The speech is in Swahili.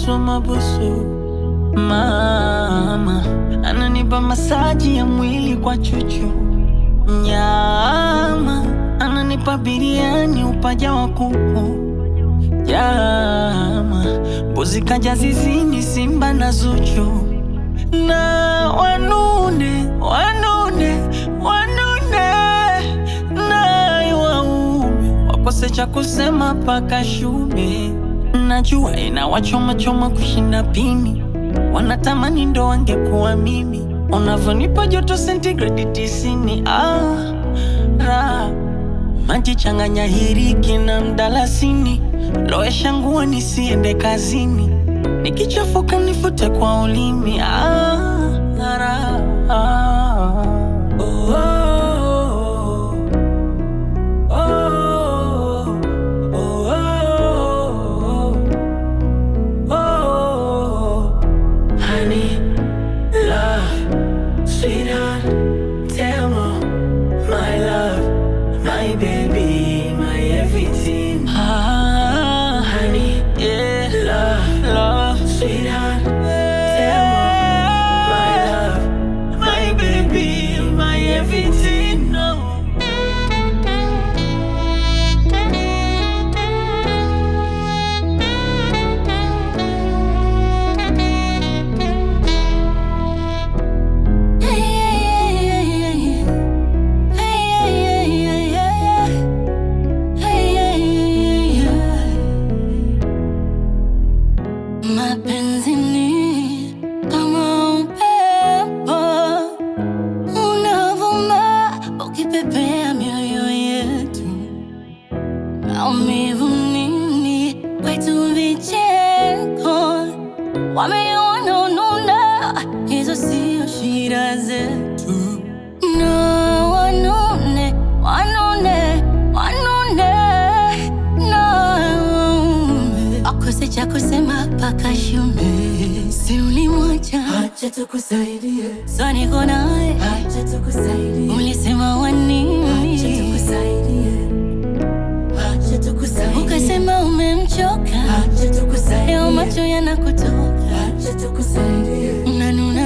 mabusu mabusu. Mama ananipa masaji ya mwili kwa chuchu, nyama ananipa biriani upaja wa kuku, jama mbuzi kaja zizini, simba na Zuchu na wanune wanune wanune naye waume wakose cha kusema paka shume. Najua inawachoma choma kushinda pini, wanatamani ndo wangekuwa mimi. Unavyonipa joto sentigredi tisini, ah, ra maji changanya hiriki na mdalasini, lowesha nguo nisiende kazini, nikichafuka nifute kwa ulimi. Ah, ra, ah. Oh, oh, oh, oh, oh, oh, oh. Honey, love, sweetheart, tell me, my love, my baby, my everything. Ah, honey, yeah, love, love, sweetheart, tell me, my love, my baby, my everything. No. Mapenzi ni kama upepo unavuma ukipepea mioyo yetu, maumivu nini kwetu, vicheko wameona ununa, hizo sio shida zetu. No, wanune wanune wanune no akose cha kusema paka shume, si ulimwacha Acha tukusaidie, sa niko naye, acha tukusaidie, ulisema wanini, acha tukusaidie, acha tukusaidie, ukasema umemchoka, acha tukusaidie, leo macho yanakutoka, acha tukusaidie, unanuna